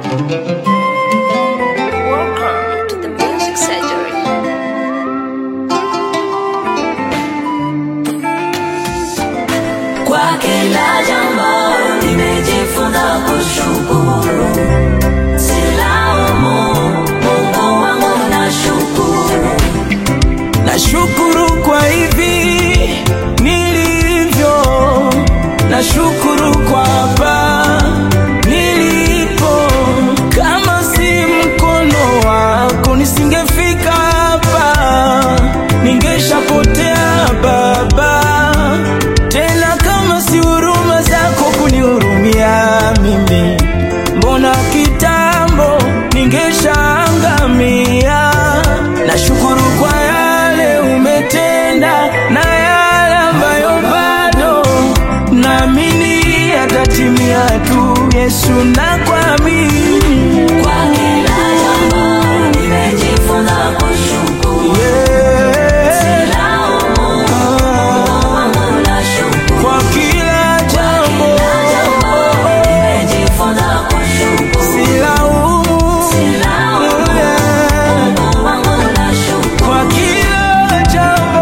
Welcome to the Music Surgery. Kwa kila jambo nimejifunza kushukuru, silaumu Mungu wangu, nashukuru. Nashukuru kwa hivi nilivyo, nashukuru kwa hapa nilipo. Kama si mkono wako nisingefika hapa, ningeshapotea Baba. Tena kama si huruma zako kunihurumia mimi, mbona kitambo ningeshaangamia. Nashukuru kwa yale umetenda na yale ambayo bado naamini yatatimia tu. Yesu, nakuamini Kwa kila jambo nimejifunza kushukuru, yeah. silaumu Mungu wangu, nashukuru. Kwa kila jambo Kila jambo nimejifunza kushukuru, silaumu silaumu yeah. Mungu wangu, nashukuru. Kwa kila jambo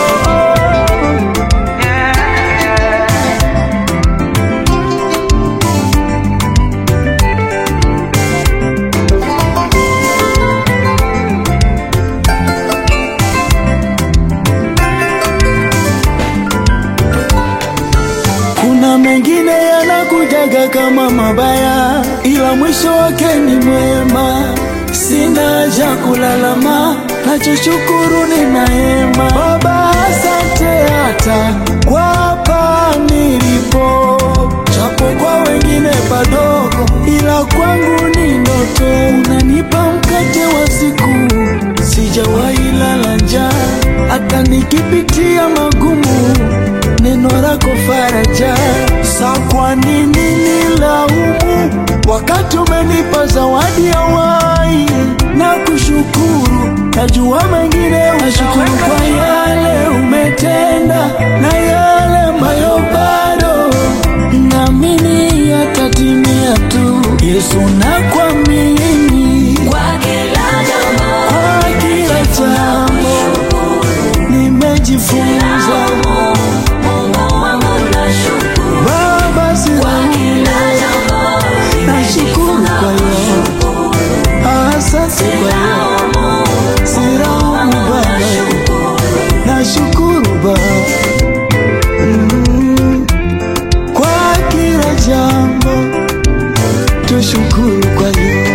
Kuna mengine yanakujaga kama mabaya, ila mwisho wake ni mwema. Sina haja kulalama, nachoshukuru ni neema. Baba, asante hata kwa hapa nilipo, japo kwa wengine padogo, ila kwangu ni ndoto. Unanipa mkate wa siku, sijawahi lala njaa, hata nikipitia magumu neno lako faraja. Sa kwa nini nilaumu wakati umenipa zawadi ya uhai na kushukuru? Najua mengine nashukuru kwa yale umetenda na yale ambayo bado naamini yatatimia tu. Yesu, nakuamini Kwa kila jambo kwa kila jambo, nimejifunza Mungu wangu, nashukuru. Baba, silaumu Kila jambo Nashukuru kwa yote, asante kwa yote, silaumu Baba, nashukuru Baba Mm. kwa kila jambo, tushukuru kwa yote.